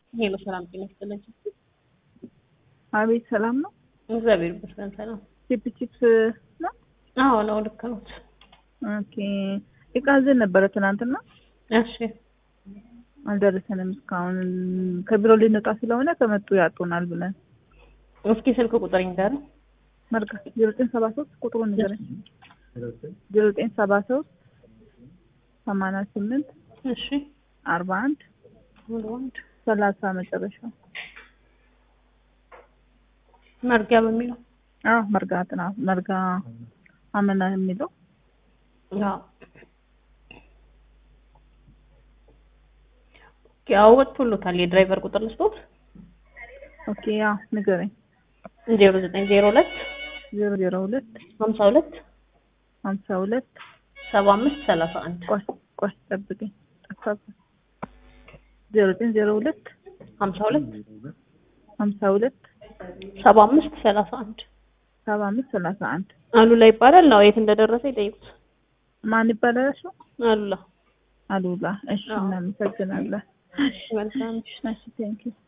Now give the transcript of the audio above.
ሄሎ ሰላም ጤና ይስጥልኝ። አቤት ሰላም ነው። እግዚአብሔር ይመስገን ሰላም። ቺፕ ቺፕስ ነው። አዎ ነው ልክ ነው። ኦኬ እቃ ይዘን ነበረ ትናንትና እሺ አልደረሰንም እስካሁን። ከቢሮ ልንወጣ ስለሆነ ከመጡ ያጡናል ብለን እስኪ ስልክ ቁጥር ይንገር። መርጋ ዜሮ ዘጠኝ ሰባ ሶስት ቁጥሩን ንገረኝ። ዜሮ ዘጠኝ ሰባ ሶስት ሰማንያ ስምንት እሺ አርባ አንድ ሙሉ ወንድ ሰላሳ መጨረሻው መርጊያ በሚለው አዎ መርጋ ጥና መርጋ አመና የሚለው አዎ ያው ወጥቶሎታል። የድራይቨር ቁጥር ልስጦት ኦኬ ያው ንገረኝ። ዜሮ ዘጠኝ ዜሮ ሁለት ዜሮ ዜሮ ሁለት ሀምሳ ሁለት ሀምሳ ሁለት ሰባ አምስት ሰላሳ አንድ ቆይ ቆይ ጠብቀኝ ጠፋብኝ። ዜሮ ዘጠኝ ዜሮ ሁለት ሀምሳ ሁለት ሀምሳ ሁለት ሰባ አምስት ሰላሳ አንድ ሰባ አምስት ሰላሳ አንድ አሉላ ይባላል። ነው የት እንደደረሰ ይጠይቁት። ማን ይባላል? እሱ አሉላ አሉላ። እሺ አዎ። እናመሰግናለን። መልካም እሺ ቴንኪው